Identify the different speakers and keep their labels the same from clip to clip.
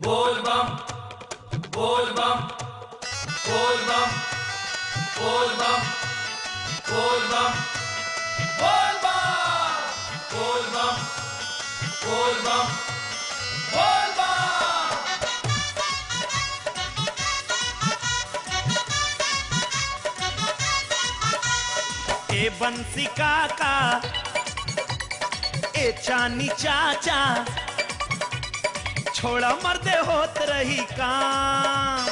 Speaker 1: बोल बम बोल बम बोल बम बोल बम बोल बम बोल बम बोल बम बोल बम बोल बम
Speaker 2: ए बंसी काका ए चानी चाचा छोड़ा मर्दे होत रही काम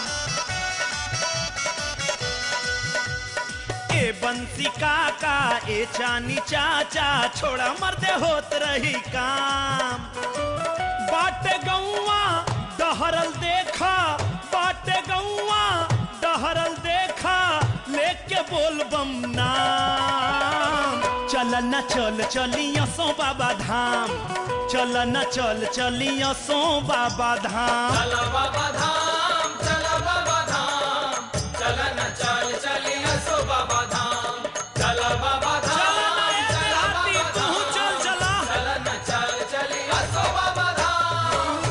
Speaker 2: ए बंसी काका ए चानी चाचा छोड़ा मर्दे होत रही काम बाटे गौवा डहरल देखा बाटे गौवा डहरल देखा लेके बोल बम नाम चल न चल चलिया सो बाबा धाम चल न चल चलिया सो बाबा धाम
Speaker 1: चला बाबा धाम चला बाबा धाम चला न चल चलिया सो बाबा धाम चला बाबा
Speaker 2: चल
Speaker 1: धाम
Speaker 2: न ए
Speaker 1: चला
Speaker 2: देहाती,
Speaker 1: बाबा
Speaker 2: तू
Speaker 1: धाम
Speaker 2: चल चला
Speaker 1: चला न चल चलिया सो बाबा धाम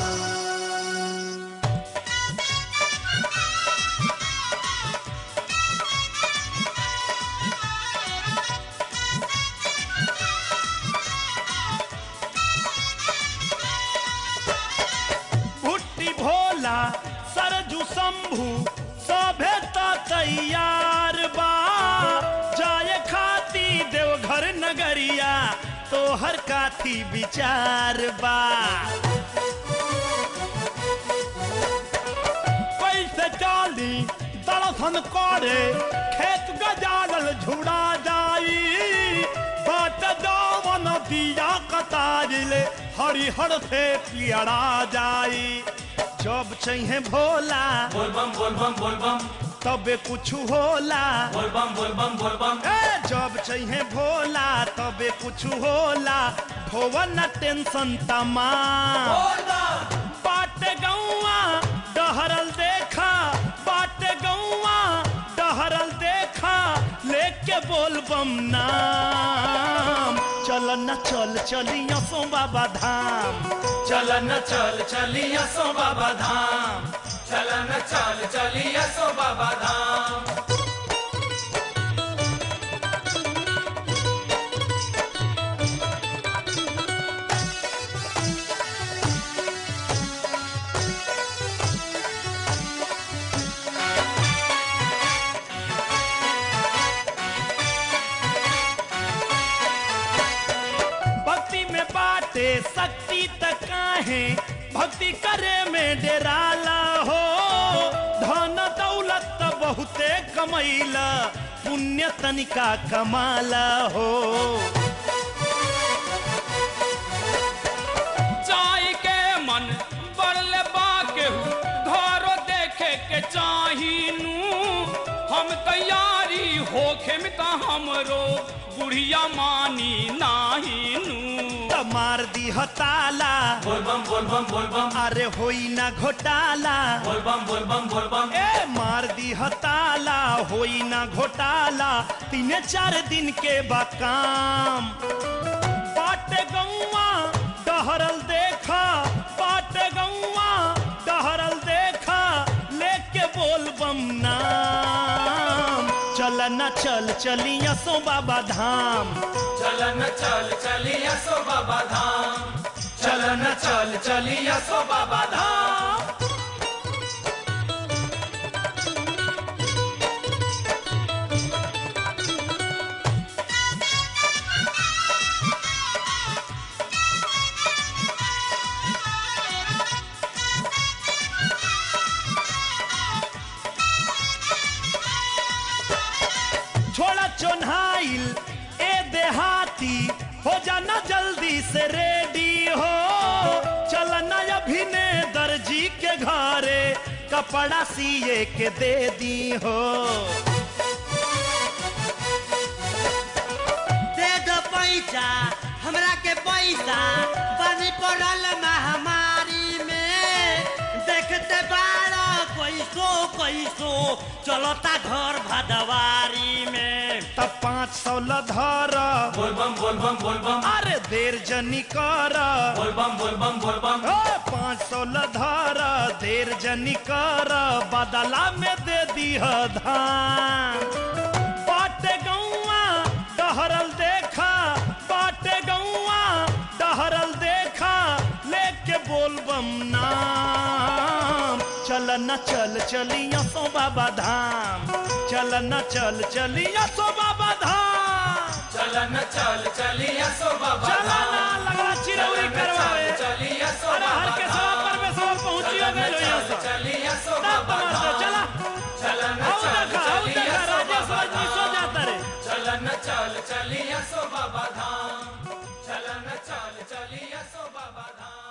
Speaker 2: भुट्टी भोला सरजू शंभू सभे त तैयार बा जाए खाती देवघर नगरिया तोहर काथी विचार बा पैसे चाली दर्शन करे खेत गजालल झुड़ा जाई बाट जावन दिया कतारिले हरिहर से पियड़ा जाई जब चाहिए भोला
Speaker 1: बोल बम बोल बम बोल बम
Speaker 2: तबे कुछ होला
Speaker 1: बोल बम बोल बम बोल बम
Speaker 2: ए जब चाहिए भोला तबे कुछ होला ढोवन टेंशन तमाम
Speaker 1: बोल बम
Speaker 2: बाटे गौवा डहरल देखा बाटे गौवा डहरल देखा लेके बोल बम नाम चल न चल चलिया सो बाबा धाम
Speaker 1: चल न चल चलिया सो बाबा धाम चल न चल चलिया सो बाबा धाम
Speaker 2: भक्ति में बाटे शक्ति तक काहे भक्ति करे में डेराला हो धन दौलत त बहुते कमैला पुण्य तनिका कमाला हो
Speaker 3: चाय के मन बड़ले बाके घरो देखे के चाहिनू हम तैयारी होखे में त हमरो बुढ़िया मानी नाहीनू
Speaker 2: त मार दी ताला
Speaker 1: बोल बम बोल बम बोल बम
Speaker 2: अरे होई ना घोटाला
Speaker 1: बोल बम बोल बम बोल बम
Speaker 2: ए मार दी ताला होई ना घोटाला तीन चार दिन के बाकाम बाटे गौवा डहरल देखा बाटे गौवा डहरल देखा लेके बोल बम नाम चल न चल चलिया सो बाबा धाम
Speaker 1: चल न चल चलिया सो बाबा धाम चल न चल चलिया सो बाबा धाम
Speaker 2: छोड़ा चोन्हाइल ए देहाती हो जाना जल्दी से रेडी हो चलना अभिने दर्जी के घरे कपड़ा सिए के दे दी हो
Speaker 4: दे दो पैसा हमरा के पैसा बनी पड़ल महामारी में देखते बारो कैसो कैसो चलता घर भदवारी में
Speaker 2: तब पाँच सौ लधर
Speaker 1: बोल बम बोल बम बोल बम
Speaker 2: अरे देर जनी कर
Speaker 1: बोल बम बोल बम बोल बम
Speaker 2: पाँच सौ लधर देर जनी कर बदला में दे दीह धान बाटे गौआ डहरल देखा बाटे गौआ डहरल देखा लेके बोलबम नाम चल न चल चलिया सो बाबा धाम चल न चल चलिया सो बाबा धाम
Speaker 1: चलन चल चलिया सो बाबा
Speaker 2: चल ना
Speaker 1: धाम
Speaker 2: लगला चिरौरी
Speaker 1: चलन
Speaker 2: करवावे
Speaker 1: चल चलिया सो
Speaker 2: अरे हर
Speaker 1: बाबा
Speaker 2: के
Speaker 1: धाम
Speaker 2: सवा पर में सवा पहुंचियो
Speaker 1: चलन
Speaker 2: गइलो यहाँ
Speaker 1: चल
Speaker 2: सब
Speaker 1: चलिया सो